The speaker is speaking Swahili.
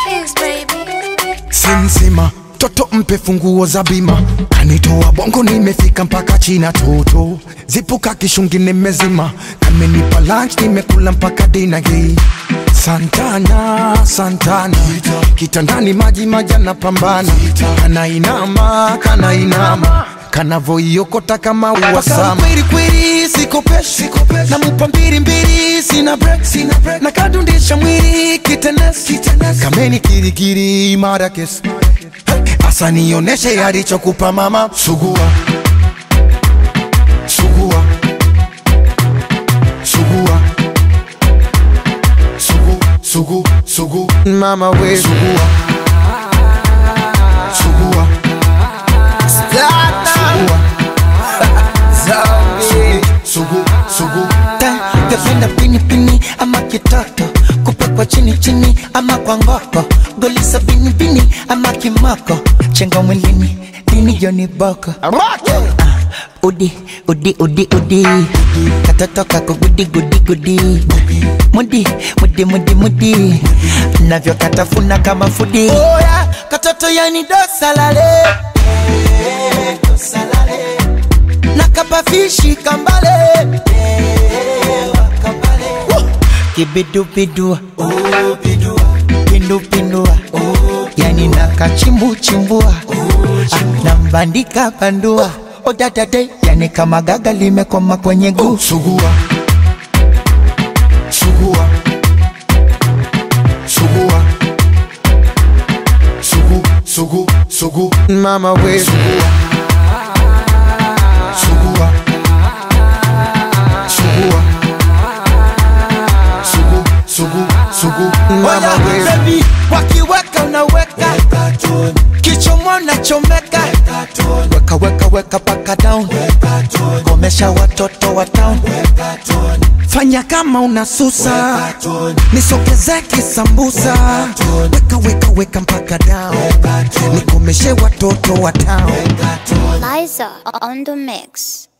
kiss, baby. Sinsima toto mpe funguo za bima, kanitoa bongo nimefika mpaka China toto, zipuka kishungi nimezima, kamenipa lunch nimekula mpaka dina hii Santana, Santana, kitandani maji majana pambana, kanainama, kanainama kanavoiokota kama uwasama kweli kweli, sikopeshi namupa mbili mbili, sina break, sina break, nakadundisha mwili kitenesi, kameni kirikiri imara kesi asa nioneshe alichokupa mama, sugua sugua sugua sugu sugu sugu mama we sugua sugua sugua sugu sugu Gapenda pini pini ama kitoto kupakwa chini chini ama kwa ngoko golisa bini bini ama kimoko chenga mwilini dini joni boko Ah, udi udi udi udi katoto kako gudi gudi gudi mudi mudi mudi mudi navyo katafuna kama fudi Oya, katoto yani dosalale nakapafishi kambale kibidubidua pindupindua yani nakachimbuchimbua Ah, nambandika bandua odadade yani kama gaga limekoma kwenye guu sugua sugua sugua sugu sugu sugu mama we sugua sugua sugua sugu sugu sugu mama Oya, we baby, wakiweka unaweka kichomo nachomeka weka weka weka paka down komesha watoto wa town fanya kama unasusa nisogeze kisambusa weka weka weka mpaka down nikomeshe watoto wa town Liza on the mix.